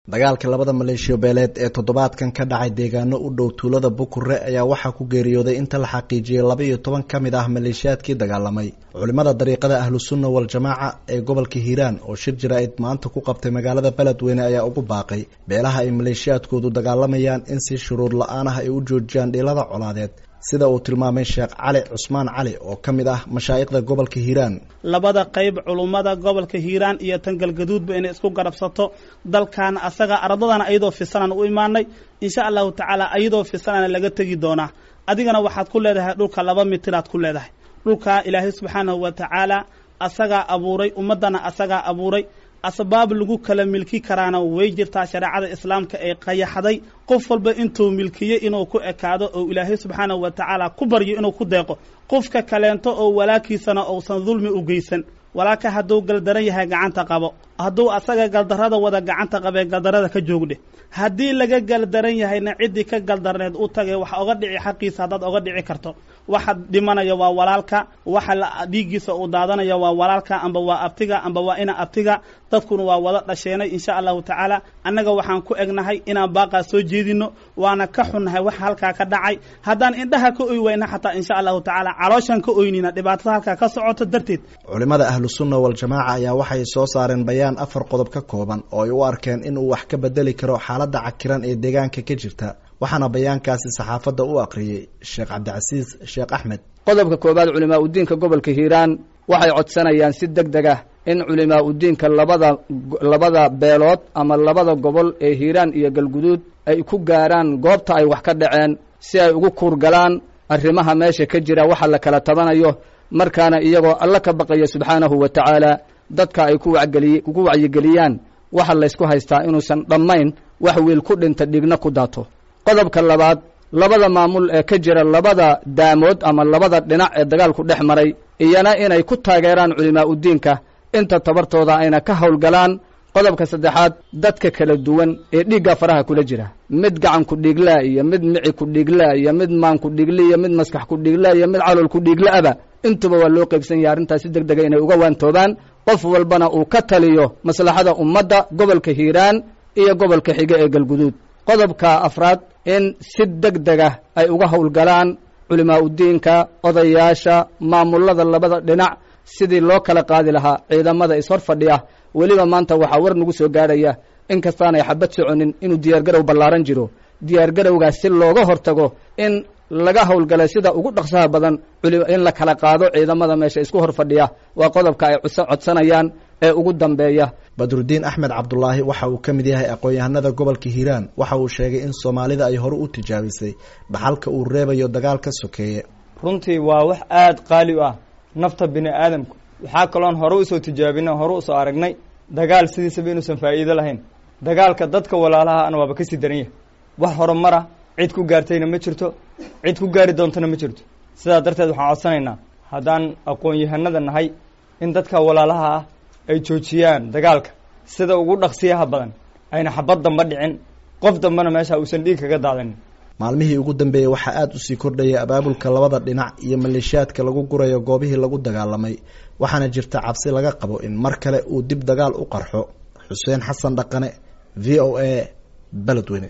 dagaalka labada maleeshiyo beeleed ee toddobaadkan ka dhacay deegaano u dhow tuulada bukure ayaa waxaa ku geeriyooday inta la xaqiijiyey laba iyo toban ka mid ah maleeshiyaadkii dagaalamay culimada dariiqada ahlusunna waljamaaca ee gobolka hiiraan oo shir jaraa'id maanta ku qabtay magaalada beledweyne ayaa ugu baaqay beelaha ay maleeshiyaadkoodu dagaalamayaan in si shuruud la-aan ah ay u joojiyaan dhiilada colaadeed sida uu tilmaamay sheekh cali cusmaan cali oo ka mid ah mashaa'ikhda gobolka hiiraan labada qayb culummada gobolka hiiraan iyo tan galgaduudba inay isku garabsato dalkan asaga ardadana ayadoo fisanaan u imaanay insha allahu tacaala ayadoo fisanana laga tegi doonaa adigana waxaad ku leedahay dhulka laba mitiraad ku leedahay dhulkaa ilaahay subxaanahu wa tacaala asagaa abuuray ummaddana asagaa abuuray asbaab lagu kala milki karaana way jirtaa shareecada islaamka ee qayaxday qof walba intuu milkiyey inuu ku ekaado oo ilaahay subxaanahu wa tacaala ku baryo inuu ku deeqo qofka kaleento oo walaalkiisana uusan dulmi u geysan walaalka hadduu galdaran yahay gacanta qabo hadduu asaga galdarrada wada gacanta qabee galdarrada ka joogdhe haddii laga galdaran yahayna ciddii ka galdarneed u tagay waxa oga dhici xaqiisa haddaad oga dhici karto waxa dhimanaya waa walaalka waxa dhiiggiisa uu daadanaya waa walaalka amba waa abtiga amba waa ina abtiga dadkuna waa wada dhasheenay insha allahu tacaala annaga waxaan ku egnahay inaan baaqaa soo jeedino waana ka xunnahay waxa halkaa ka dhacay haddaan indhaha ka oy wayna xataa insha allahu tacaala calooshaan ka oynina dhibaatada halkaa ka socoto darteed culimada ahlusunna waljamaaca ayaa waxay soo saareen bayaan afar qodob ka kooban oo ay u arkeen inuu wax ka bedeli karo xaaladda cakiran ee deegaanka ka jirta waxaana bayaankaasi saxaafadda u aqriyey sheekh cabdicasiis sheekh axmed qodobka koowaad culimaa udiinka gobolka hiiraan waxay codsanayaan si deg deg ah in culimaa udiinka labada labada beelood ama labada gobol ee hiiraan iyo galguduud ay ku gaaraan goobta ay wax ka dhaceen si ay ugu kuurgalaan arrimaha meesha ka jira waxa la kala tabanayo markaana iyagoo alla ka baqaya subxaanahu wa tacaala dadka ay ku wageliy ku wacyigeliyaan waxa laysku haystaa inuusan dhammayn wax wiil ku dhinta dhigna ku daato qodobka labaad labada maamul ee ka jira labada daamood ama labada dhinac ee dagaalku dhex maray iyana inay ku taageeraan culimaa udiinka inta tabartooda ayna ka howlgalaan qodobka saddexaad dadka kala duwan ee dhiigga faraha kula jira mid gacan ku dhiiglaa iyo mid mici ku dhiiglaa iyo mid maan ku dhiigli iyo mid maskax ku dhiiglaa iyo mid calool ku dhiigla-aba intuba waa loo qaybsan yahay arrintaas si deg dega inay uga waantoobaan qof walbana uu ka taliyo maslaxada ummadda gobolka hiiraan iyo gobolka xige ee galguduud qodobka afraad in si deg dega ay uga howlgalaan culimaa udiinka odayaasha maamullada labada dhinac sidii loo kala qaadi lahaa ciidamada ishor fadhiya weliba maanta waxaa war nagu soo gaadhaya in kastaanay xabad soconin inuu diyaargarow ballaaran jiro diyaargarowgaas si looga hortago in laga howlgalay sida ugu dhaqsaha badan in la kala qaado ciidamada meesha isku hor fadhiya waa qodobka ay codsanayaan ee ugu dambeeya badrudiin axmed cabdulaahi waxa uu ka mid yahay aqoon-yahanada gobolka hiiraan waxa uu sheegay in soomaalida ay hore u tijaabisay dhaxalka uu reebayo dagaalka sokeeye runtii waa wax aada qaali u ah nafta bini aadamku waxaa kaloon hore usoo tijaabina hore usoo aragnay dagaal sidiisaba inuusan faa'iido lahayn dagaalka dadka walaalaha ana waaba kasii daran yahay wax horumara cid ku gaartayna ma jirto cid ku gaari doontana ma jirto sidaa darteed waxaan codsanaynaa haddaan aqoon-yahanada nahay in dadka walaalaha ah ay joojiyaan dagaalka sida ugu dhaqsiyaha badan ayna xabad damba dhicin qof dambena meesha uusan dhiig kaga daadanin maalmihii ugu dambeeyey waxaa aada usii kordhayay abaabulka labada dhinac iyo maleeshiyaadka lagu gurayo goobihii lagu dagaalamay waxaana jirta cabsi laga qabo in mar kale uu dib dagaal u qarxo xuseen xasan dhaqane v o a beledweyne